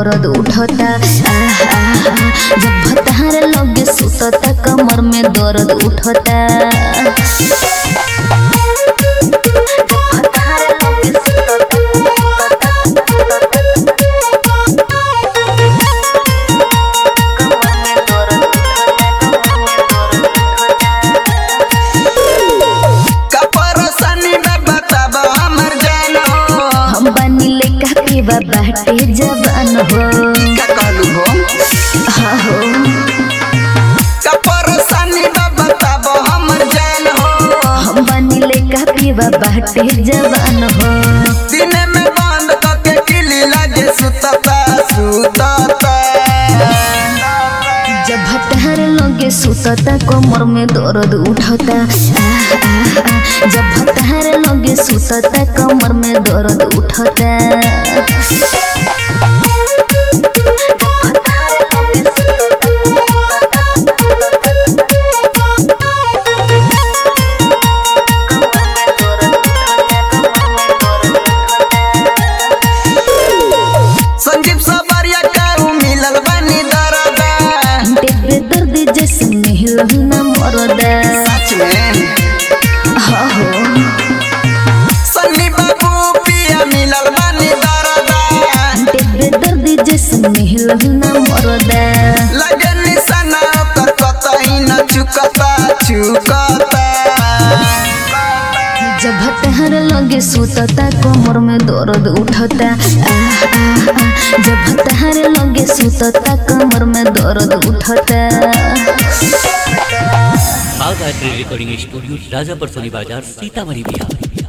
दर्द उठता आहा, जब भतार लगे सुतता कमर में दर्द उठता कपरसनी में बताब हमर जान हो हम बनी ले का पीवा बाटे जवान हो का कहलू हो हाँ हो कपरसनी में बताब हमर जान हो हम बनी ले का पीवा बाटे जवान हो दिन में बंद करके किली लगे सुतता सुतता जब भतार लगे सुतता कमर में दर्द उठता आह, आह, आह। जब भतार लगे सुतता कमर में दर्द उठता संजीव सबरिया का मिलल बनी दरदा देवे दर्द जैसे मिल न मरदा सच में हाँ हो सन्नी बाबू पिया मिलल बनी दरदा देवे दर्द जैसे मिल न मरदा लगे निशाना ओकर कतही न चुकता चुकता जब हतहर लगे सुतता कमर में दर्द उठता आह, आह, आह। जब हतहर लगे सुतता कमर में दर्द उठता बाघ art recording studio Rajapur Soni Bazar Sitamarhi Bihar